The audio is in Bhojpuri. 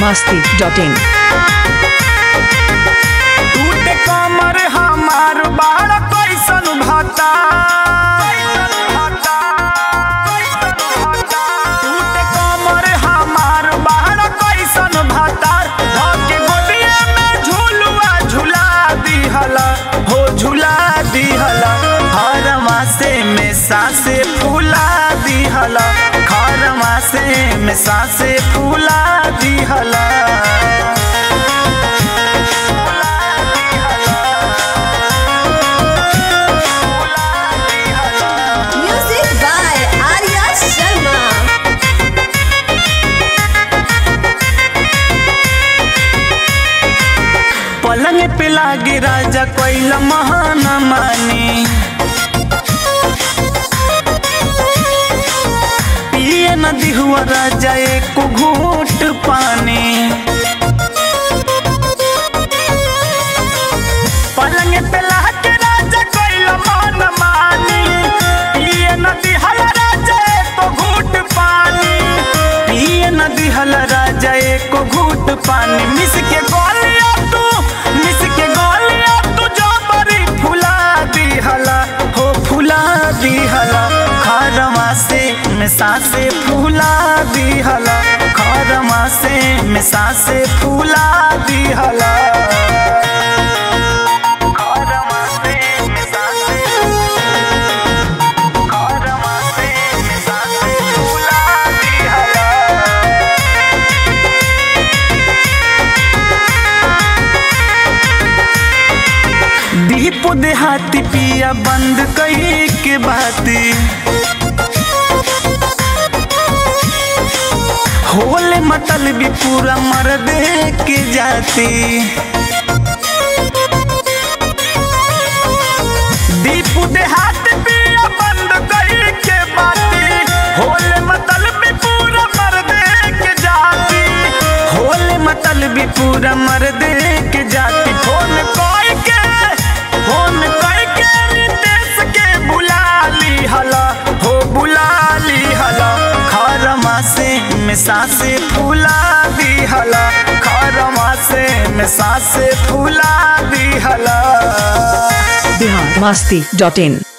masti.in. टूटे कमर हमार बाड़ कैसन भाता टूटे कमर हमार बाड़ कैसन भाता धके गोदिया में झूलुआ झुला दिहला हो झुला दिहला हर मासे में सासे फूला दिहला हर मासे में सासे फूला दिहला Music by Arya Sharma. पलंग पे लागे राजा कोइल महान मानी पिए नदी हुआ राजा एक घूट पानी पलंग पे लागे राजा कोइल महान मानी पिए नदी हल राजा एक घूट पानी पिए नदी हल राजा एक घूट पानी मिस के गोलिया तू मिस के गोलिया तू जो बरी फुला दिहला हो फुला दिहला खरमा से में सासे फूला दिहला खरमा से में सासे फूला दिहला खरमा से में सासे खरमा से में सासे फूला दिहला दीप देहाती पिया बंद कई के बाती होले मतल भी पूरा मर दे के जाती दीप देहात पिया बंद कई के बाती होले मतल भी पूरा मर दे के जाती होले मतल भी पूरा मर दे के जाती फोन कोई के फोन कोई के रितेश के बुला ली हला हो बुला ली हला खरमा से में सासे फूला दी हला खरमा से में सासे फूला दी हला Bihar masti.in.